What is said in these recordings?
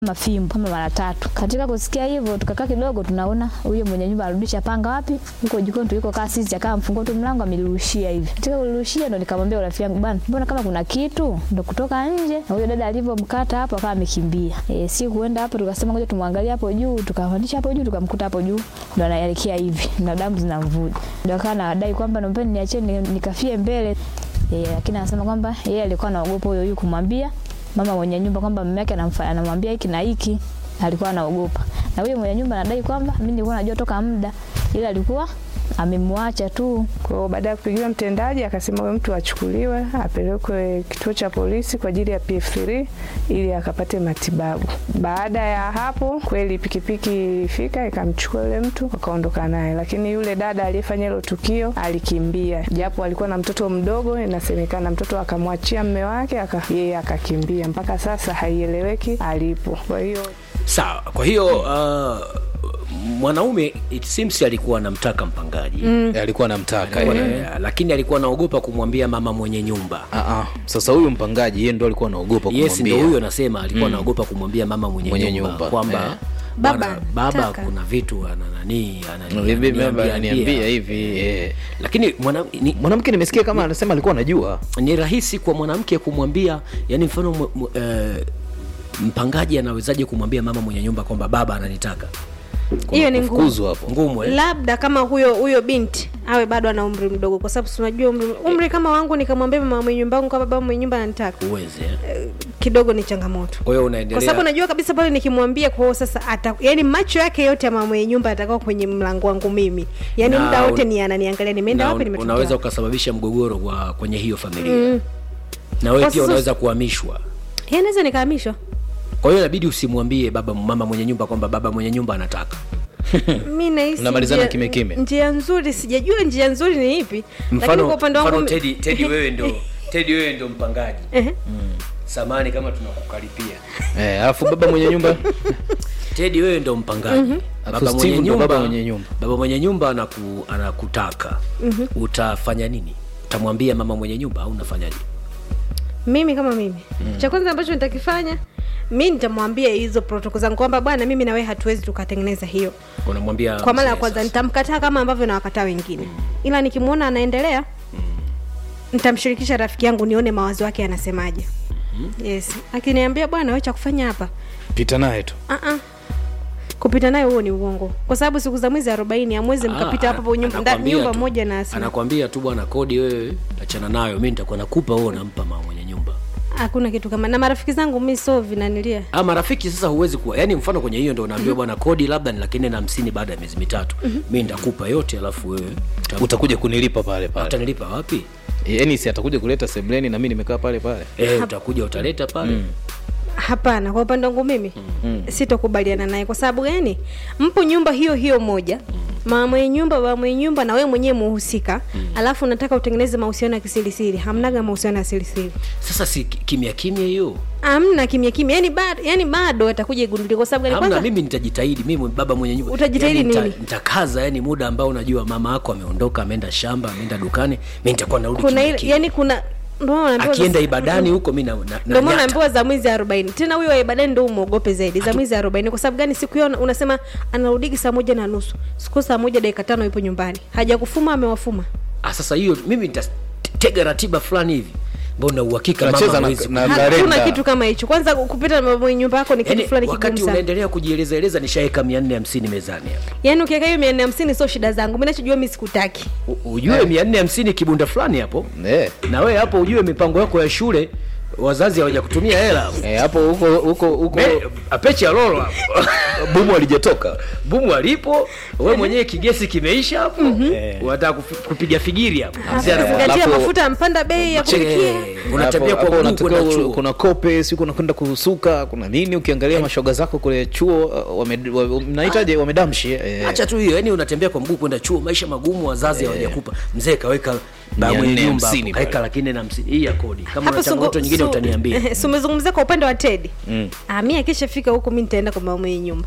mafimbo kama mara tatu. Katika kusikia hivyo, tukakaa kidogo, tunaona huyo mwenye nyumba arudisha panga wapi huko jikoni tuliko kaa sisi, akawa mfungua tu mlango amerushia hivi. Katika kurushia ndo nikamwambia rafiki yangu, bwana, mbona kama kuna kitu, ndo kutoka nje. Na huyo dada alivyomkata hapo akawa amekimbia. E, si kuenda hapo, tukasema ngoja tumwangalie hapo juu, tukapandisha hapo juu, tukamkuta hapo juu ndo anaelekea hivi na damu zinamvuja, ndo akawa anadai kwamba naombeni niachie ni- nikafie mbele e, lakini anasema kwamba yeye alikuwa anaogopa huyo huyu kumwambia mama mwenye nyumba kwamba mume wake anamfa- anamwambia hiki na hiki, alikuwa anaogopa. Na huyo mwenye nyumba anadai kwamba mimi nilikuwa najua toka muda, ila alikuwa amemwacha tu. Kwa hiyo baada ya kupigiwa mtendaji, akasema huyo mtu achukuliwe apelekwe kituo cha polisi kwa ajili ya PF3 ili akapate matibabu. Baada ya hapo, kweli pikipiki ilifika ikamchukua yule mtu wakaondoka naye, lakini yule dada aliyefanya hilo tukio alikimbia, japo alikuwa na mtoto mdogo. Inasemekana mtoto akamwachia mme wake aka, yeye akakimbia. Mpaka sasa haieleweki alipo. Kwa hiyo Sawa. Kwa hiyo uh, mwanaume it seems alikuwa anamtaka mpangaji alikuwa anamtaka Alikuwa eh. na- lakini alikuwa anaogopa kumwambia mama mwenye nyumba. Ah, ah. Sasa huyu mpangaji yeye ndo alikuwa anaogopa Yes, kumwambia. ndio huyo anasema alikuwa anaogopa kumwambia mama mwenye, Mwenye nyumba, nyumba, kwamba eh. bwana, Baba, baba taka. kuna vitu ana nani anani- Bibi, baba ananiambia- ananiambia hivi eh. lakini mwana, ni, mwanamke nimesikia kama anasema alikuwa anajua ni rahisi kwa mwanamke kumwambia yani mfano mu- mu- eh, mpangaji anawezaje kumwambia mama mwenye nyumba kwamba baba ananitaka hiyo ni ngumu kufukuzwa hapo ngumu eh? labda kama huyo huyo binti awe bado ana umri mdogo kwa sababu si unajua umri, umri kama wangu nikamwambia mama mwenye nyumba wangu kwa baba mwenye nyumba ananitaka uweze eh? kidogo ni changamoto kwa hiyo kwa unaendelea sababu najua kabisa pale nikimwambia kwa hiyo sasa ata, yani macho yake yote ya mama mwenye nyumba atakuwa kwenye mlango wangu mimi yani Na muda wote un- ni ananiangalia nimeenda na wapi un- nimetokea unaweza wapi. ukasababisha mgogoro kwa kwenye hiyo familia mm. na wewe Kwa pia sasa- unaweza kuhamishwa Yeye naweza nikahamishwa kwa hiyo inabidi usimwambie baba mama mwenye nyumba kwamba baba mwenye nyumba anataka mi nahisi Unamalizana njia- kimya kimya. njia nzuri sijajua njia nzuri ni ipi lakini mfano, kwa upande wangu mfano mi- Teddy, Teddy wewe ndo Teddy wewe ndo mpangaji Ehe. samani kama tunakukaripia eh, alafu baba mwenye nyumba Teddy wewe ndo mpangaji Alafu baba Steve mwenye ndo nyumba baba mwenye nyumba. baba mwenye nyumba anaku, anakutaka utafanya nini utamwambia mama mwenye nyumba au unafanyaje mimi kama mimi cha kwanza ambacho nitakifanya mi nitamwambia hizo protoko zangu kwamba bwana mimi na wewe hatuwezi tukatengeneza hiyo unamwambia kwa mara ya mzee kwanza sasa. nitamkataa kama ambavyo nawakataa wengine ila nikimwona anaendelea nitamshirikisha rafiki yangu nione mawazo yake anasemaje yes akiniambia bwana we cha kufanya hapa pita naye tu uh-uh. kupita naye huo ni uongo kwa sababu siku za mwezi arobaini amwezi Ah, mkapita ana- hapo nyumba, nda- anakwambia nyumba tu- moja na asili anakwambia tu bwana kodi wewe achana nayo mi nitakuwa nakupa wewe unampa mama mwenye nyumba hakuna kitu kama na marafiki zangu mi so vinanilia ah marafiki sasa huwezi kuwa yani mfano kwenye hiyo ndo unaambiwa bwana kodi labda ni laki nne na hamsini baada ya miezi mitatu mi nitakupa yote alafu wewe uta- utakuja kunilipa pale pale utanilipa wapi yani si atakuja kuleta sebleni na mi nimekaa pale pale eh, utakuja utaleta pale hapana kwa upande wangu mimi mm. sitokubaliana naye kwa sababu gani mpo nyumba hiyo hiyo moja mama mwenye nyumba baba mwenye nyumba na wewe mwenyewe muhusika alafu unataka utengeneze mahusiano ya kisirisiri hamnaga mahusiano ya sirisiri sasa si ki- kimya kimya hiyo amna kimya kimya yani bado yani bado atakuja igundulika kwa sababu gani hamna kwanza mimi nitajitahidi mimi baba mwenye nyumba Utajitahidi yani, nita- nini? nitakaza yani muda ambao unajua mama yako ameondoka ameenda shamba ameenda dukani mi nitakuwa narudi kuna kimya ile kimya. yani kuna ndio maana naambiwa akienda za- ibadani huko mi na, na, ndio na maana nyata. naambiwa za mwezi arobaini tena huyo wa ibadani ndo umwogope zaidi za mwezi arobaini kwa sababu gani siku hiyo una- unasema anarudigi saa moja na nusu siku saa moja dakika tano ipo nyumbani hajakufuma amewafuma ah, sasa hiyo mimi nitatega ratiba fulani hivi mbona uhakika Tunacheza mama na- hawezi na- ku- na- hakuna Kalenda. kitu kama hicho kwanza kupita na mwenye nyumba yako ni kitu Yaani, fulani wakati kigumu sana unaendelea kujieleza eleza nishaeka mia nne hamsini mezani hapa yaani ukiweka hiyo mia nne hamsini sio shida zangu mi nachojua mi sikutaki U- ujue mia nne hamsini kibunda fulani hapo eh. na wewe hapo ujue mipango yako ya shule wazazi hawaja kutumia hela hapo. Eh, hapo huko huko huko Me- apeche ya lolo hapo bumu alijatoka bumu alipo we mwenyewe kigesi kimeisha hapo unataka kufi- kupiga figiri hapo Mzee anakuwa- zingatia alafu- mafuta mpanda bei ya Che, kupikia unatembea Hapo- kwa hapo mguu unatakiwa kwenda u- chuo kuna kope siku unakwenda kusuka kuna nini ukiangalia mashoga zako kule chuo uh, wame- wa- mnahitaji wamedamshi eh. acha tu hiyo yani unatembea kwa mguu kwenda chuo maisha magumu wazazi hawajakupa mzee kaweka Mia ba mwenye nne nyumba hapo, hamsini kaweka pale. laki nne na hamsini hii ya kodi kama Hapo una changamoto sungu- nyingine su- utaniambia si umezungumzia kwa upande wa tedi mm. mi akishafika huko mi nitaenda kwa mama mwenye nyumba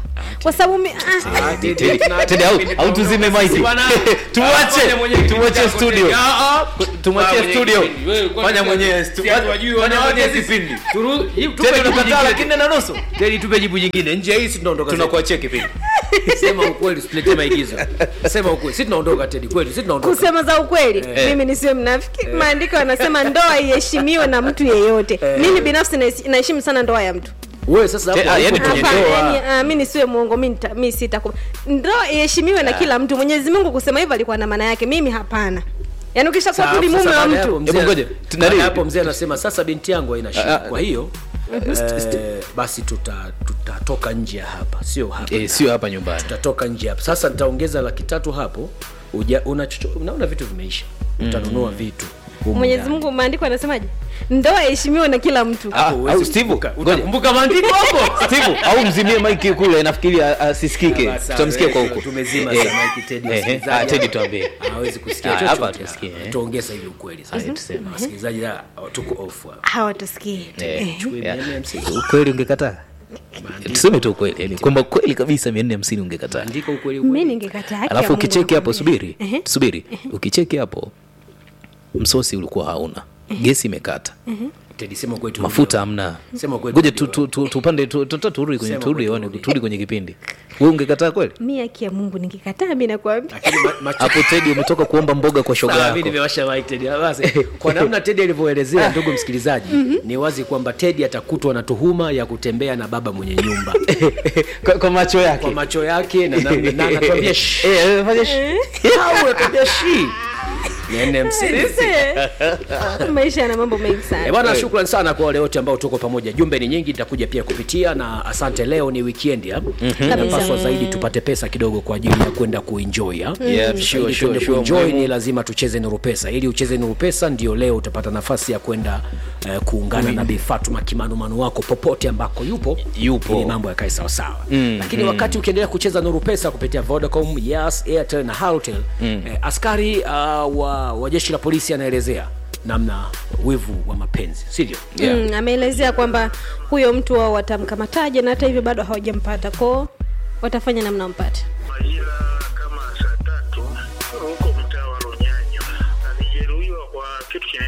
kwa sababu mi- ah, Ah, Teddy, Teddy, tuna- Teddy, au- kipindi au tuzime tunaondoka mic. sisi bwana. Tumwache, Fanya mwenyewe kipindi tumwache chako, studio. Teddy. Ah, ah. Tumwachie Fanya studio. kipindi. Wewe, kwani Fanya sisi- mwenyewe sisi stu- hatuwajui fanya wanawake mwenyewe sisi. kipindi. Turu- hii- tupe Teddy jibu unakataa jingine. lakini na nusu Teddy, tupe jibu jingine nje ya hii si tunaondoka zetu. tunakuachia kipindi sema ukweli usiletee maigizo sema ukweli si tunaondoka tedi kweli si tunaondoka kusema za ukweli mimi nisiwe mnafiki maandiko yanasema ndoa iheshimiwe na mtu yeyote mimi binafsi nahesi- naheshimu sana ndoa ya mtu wewe sasa hapo Eh, ah, yani haipo kwenye kwenye- Hapana, ndoa. yani, ah, mi nisiwe mwongo mi nita- mi sitakuba ndoa iheshimiwe na kila mtu mwenyezi mungu kusema hivyo alikuwa na maana yake mimi hapana yaani ukishakuwa Sawa, tu ni sasa mume wa baada ya hapo mtu mzee- Hebu ngoja, baada tunarudi. ya hapo mzee anasema sasa binti yangu haina shida Ah, ah, kwa hiyo eh, basi tuta- tutatoka nje ya hapa sio hapa eh, sio hapa nyumbani tutatoka nje hapa sasa nitaongeza laki tatu hapo uja, una chocho, unaona vitu vimeisha utanunua vitu humu mwenyezi ndani. mungu maandiko anasemaje ndoa iheshimiwe na kila mtu Ah, huwezi au Steve, kukumbuka. ngoja. utakumbuka maandiko hapo Steve, au mzimie maiki kule nafikiri a- asisikike Basi, tutamsikia kwa eh, huko tumezima Eh, sana hiki Teddy, eh, eh, msikilizaji. ah, Teddy tuambie. hawezi kusikia Ah, chochote. hapa hatusikii, eh. tuongeza hivi ukweli sasa tuseme wasikilizaji ah, tuko off hapa. hawatusikii Eh, Chukua yeah. mia nne hamsini. ukweli ungekataa tuseme tu ukweli yani kwamba kweli kabisa mia nne hamsini ungekataa andika ukweli mi ukweli ningekataa haki ya alafu Mungu ukicheki hapo nakwambia. subiri Ehe. subiri ukicheki hapo msosi ulikuwa hauna gesi imekata Teddy, sema ukweli tu. mafuta hamna Sema ukweli ngoja tu. tu- tu- tu- tupande tu- tu- tu- turudi kwenye Sema turudi ukweli, one- turudi. turudi kwenye kipindi we ungekataa kweli mi haki ya mungu nikikataa mi nakwambia Lakini ma- macho- hapo tedi umetoka kuomba mboga kwa shoga Sawa, mimi yako nimewasha mic Teddy. Ah, basi. kwa namna Teddy alivyoelezea ndugu msikilizaji ni wazi kwamba Teddy atakutwa na tuhuma ya kutembea na baba mwenye nyumba kwa, kwa macho yake kwa macho yake na namna na anatuambia "Shh." Eh, eh, fanya shi- au anatuambia shi nene hamsini maisha yana mambo mengi Eh, sana bwana shukran sana kwa wale wote ambao tuko pamoja jumbe ni nyingi nitakuja pia kupitia na asante leo ni weekend ya napaswa zaidi tupate pesa kidogo kwa ajili ya kwenda kuenjoy ya Yeah, Ili sure, sure, tuende sure, kuenjoy muhimu. ni lazima tucheze nuru pesa ili ucheze nuru pesa ndio leo utapata nafasi ya kwenda eh, kuungana na Bi Fatuma kimanumanu wako popote ambako yupo Yupo. ili mambo yakae sawasawa mm, lakini wakati ukiendelea kucheza nuru pesa kupitia Vodacom Yas Airtel na Halotel mm. eh, askari uh, wa, wa jeshi la polisi anaelezea namna wivu wa mapenzi sivyo Yeah. mm, ameelezea kwamba huyo mtu wao watamkamataje na hata hivyo bado hawajampata koo watafanya namna mpate